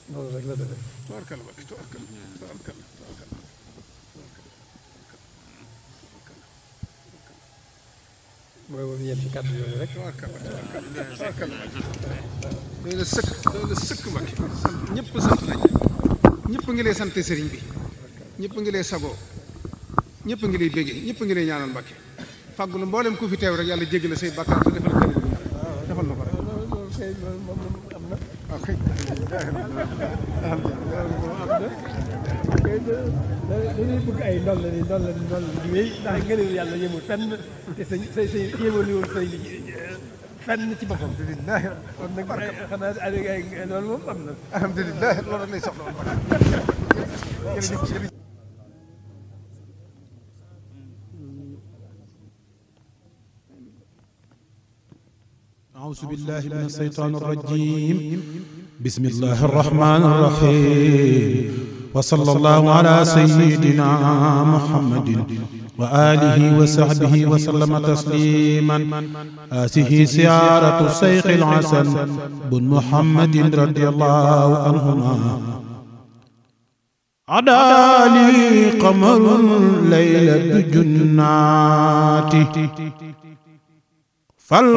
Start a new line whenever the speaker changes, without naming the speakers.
loolu rek la demee
tubaarkalla Mbacke tubaarkalla tubaarkalla tubaarkalla
mooy moom yem ci kàddu yooyu rek
tubaarkalla tubaarkalla tubaarkalla doy na sëkk doy na sëkk Mbacke sant ñëpp sant nañ ñëpp ngi lay sant sëriñ bi ñëpp ngi lay sagoo ñëpp ngi lay béggee ñëpp ngi lay ñaanal Mbacke fàggulu mboolem ku fi teew rek yàlla jéggi la say bàkkaar te defal kër defal na ko rek
loolu kay loolu moom am na
waaw kay
dañuy bëgg ay ndol la ni ndol la ni ndol la ni wéy ndax ngëneel yàlla yemul fenn te sa sa sa yemaliwul say li fenn ci boppam
alhamdulilah
kon nag xanaa ay ay loolu moom am na
alhamdulilah loolu rek lay soxla woon Mbacke jërëjëf jërëjëf
أعوذ بالله من الشيطان الرجيم بسم الله الرحمن الرحيم وصلى الله على سيدنا محمد وآله وصحبه وسلم تسليما هذه سيارة الشيخ الحسن بن محمد رضي الله عنهما عدالي قمر ليلة جناتي فال